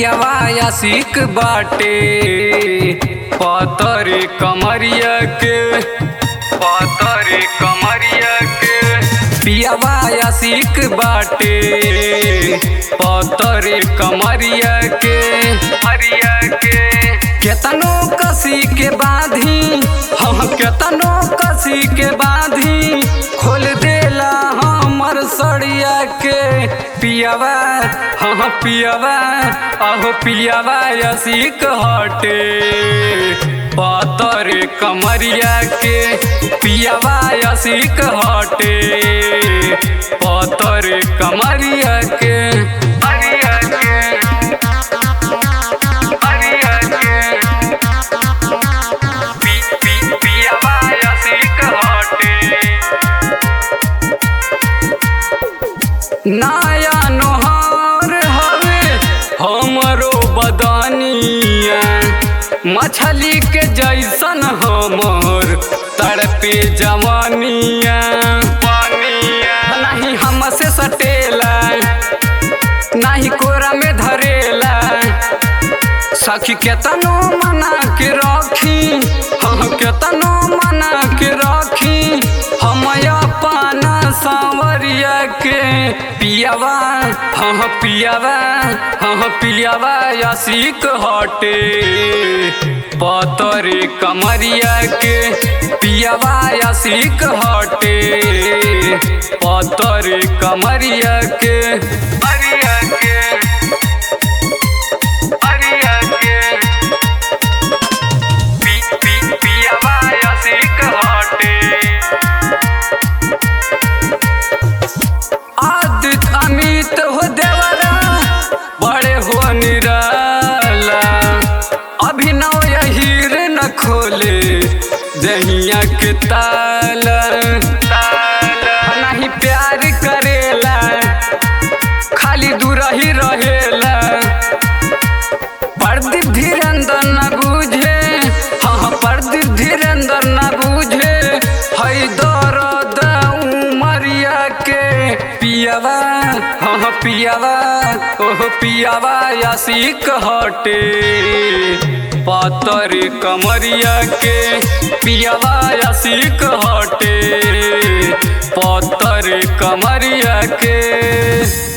पियावा आशिक बाटे पतर कमरिया के पतर कमरिया के पियावा आशिक बाटे पतर कमरिया के मरिया के केतनो कसी के बांधी हम केतनो कसी के बांधी खोल देला हमर सड़िया के पियावा हाँ पियावा अहो पियावा यसिक हटे पतर कमरिया के पियावा यसिक हटे पतर कमरिया के मरिया के मरिया के पी पी पियावा यसिक हटे नया नोहार हवे हमरो बदनिया मछली के जैसन हमर तड़पे जवानिया नहीं हमसे सटेला नहीं कोरा में धरेला सखी केतनो मना के रखी हाँ केतनो मना के रखी हम अपन सांवरिया के पियावा हाँ पियावा हाँ पियावा यसिक हटे पतर कमरिया के पियावा यसिक हटे पतर कमरिया के मरिया के मरिया के पी पी पियावा यसिक हटे आदित अमित हो देवरा बड़े हो निराला अभिनव यहीर न खोले दहिया के ताला ताला नहीं प्यार करेला खाली दूर ही रहेला प्रदीप धीरेन्द्र न बुझे हाँ प्रदीप धीरेन्द्र न बुझे है दर्द उमरिया के पियावा हाँ पियावा ओह पियावा यासिक हटे पतर कमरिया के पियावा यासिक हटे पतर कमरिया के